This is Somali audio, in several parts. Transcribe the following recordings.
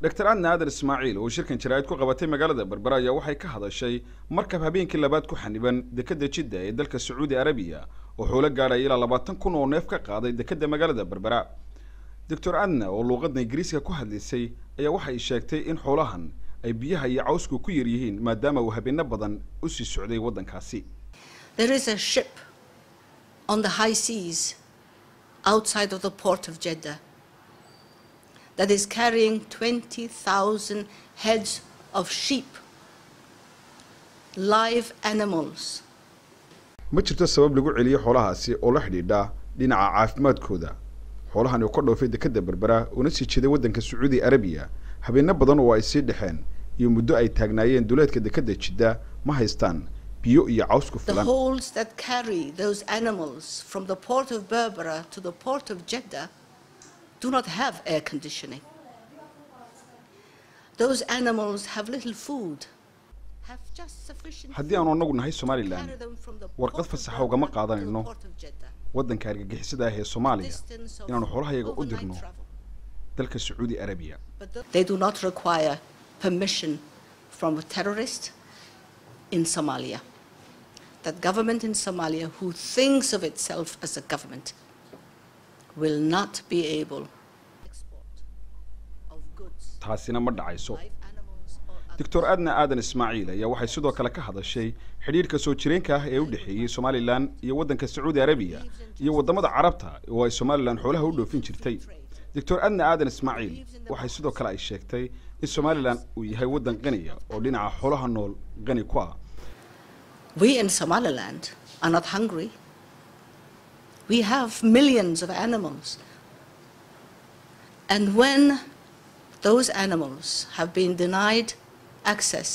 dr adna aadan ismaaciil oo shirkan jaraa'id ku qabatay magaalada berbera ayaa waxay ka hadashay markab habeenkii labaad ku xaniban dekadda jidda ee dalka sacuudi arabiya oo xoolo gaadhaya ilaa labaatan kun oo neef ka qaaday dekadda magaalada berbera doctor adna oo luuqadda ingiriiska ku hadlaysay ayaa waxay sheegtay in xoolahan ay biyaha iyo cawsku ku yar yihiin maadaama uu habeeno badan u sii socday waddankaasi There is a ship on the high seas outside of the port of Jeddah that is carrying 20,000 heads of sheep, live animals. ma jirto sabab lagu celiyo xoolahaasi oo la xidhiidha dhinaca caafimaadkooda xoolahan oo ka dhoofay dekadda berbera una sii jeeday waddanka sacuudi arabiya habeeno badan oo ay sii dhexeen iyo muddo ay taagnaayeen duleedka dekadda jidda ma haystaan biyo iyo caws ku The filan holds that carry those animals from the port of Berbera to the port of Jeddah do not have air conditioning. Those animals have little food, have just sufficient haddii aanu food annagu nahay to somalilan carry them from the warqad port of fasaxa ugama Berbera to the qaadanayno port of Jeddah. waddanka argagixisada ah ee soomaaliya Distance of inaanu xoolahayaga u overnight dirno travel. dalka sacuudi arabiya But th- They do not require permission from a terrorist in Somalia. That government in Somalia, who thinks of itself as a government, will not be able export of goods, taasina ma dhacayso live animals or other doctor adna aadan ismaaciil ayaa waxay sidoo kale ka hadashay xidhiidhka soo jireenka ah ee u dhexeeyey somalilan iyo waddanka sacuudi arabiya iyo waddamada carabta oo ay somalilan xoolaha u dhoofin jirtay doctor adna aadan ismaaciil waxay sidoo kale ay sheegtay in somalilan uu yahay waddan qaniya oo dhinaca xoolaha nool qani ku ah We in Somaliland are not hungry. We have millions of animals. And when those animals have been denied access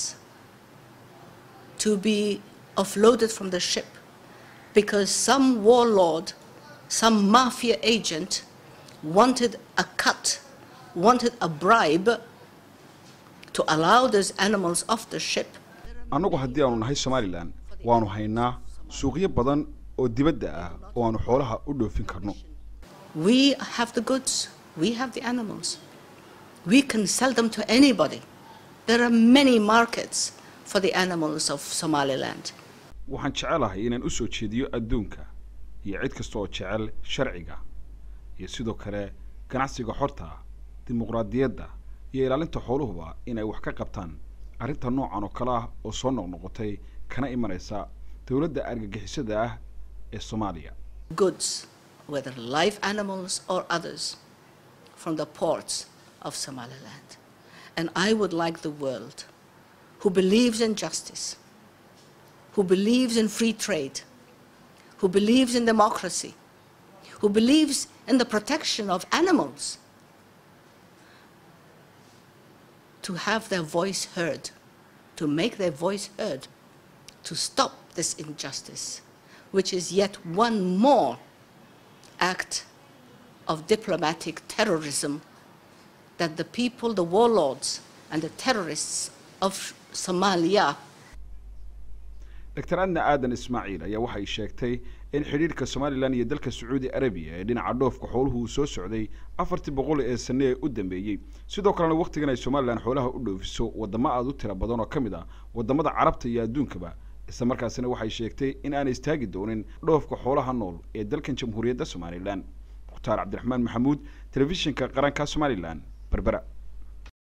to be offloaded from the ship because some warlord, some mafia agent wanted a cut, wanted a bribe to allow those animals off the ship, annagu haddii aanu nahay somalilan waanu haynaa suuqyo badan oo dibadda ah oo aanu xoolaha u dhoofin karno We have the goods, we have the animals. We can sell them to anybody. There are many markets for the animals of Somaliland. waxaan jecelahay inaan u soo jeediyo adduunka iyo cid kasta oo jecel sharciga iyo sidoo kale ganacsiga xorta ah dimuqraadiyadda iyo ilaalinta xooluhuba inay wax ka qabtaan arrinta noocan oo kale ah oo soo noqnoqotay kana imanaysa dowladda argagixisada ah ee soomaaliya Goods, whether live animals or others, from the ports of Somaliland. And I would like the world who believes in justice, who believes in free trade, who believes in democracy, who believes in the protection of animals, to have their voice heard, to make their voice heard, to stop this injustice, which is yet one more act of diplomatic terrorism that the people, the warlords, and the terrorists of Somalia dr adna aadan ismaaciil ayaa waxay sheegtay in xidhiidhka somalilan iyo dalka sacuudi arabiya ee dhinaca dhoofka xooluhu uu soo socday afartii boqol ee sane ee u dambeeyey sidoo kalena wakhtigan ay somalilan xoolaha u dhoofiso waddamo aada u tira badan oo ka mid ah waddamada carabta iyo adduunkaba isla markaasina waxay sheegtay in aanay istaagi doonin dhoofka xoolaha nool ee dalkan jamhuuriyadda somalilan mukhtaar cabdiraxmaan maxamuud telefishinka qaranka somalilan berbera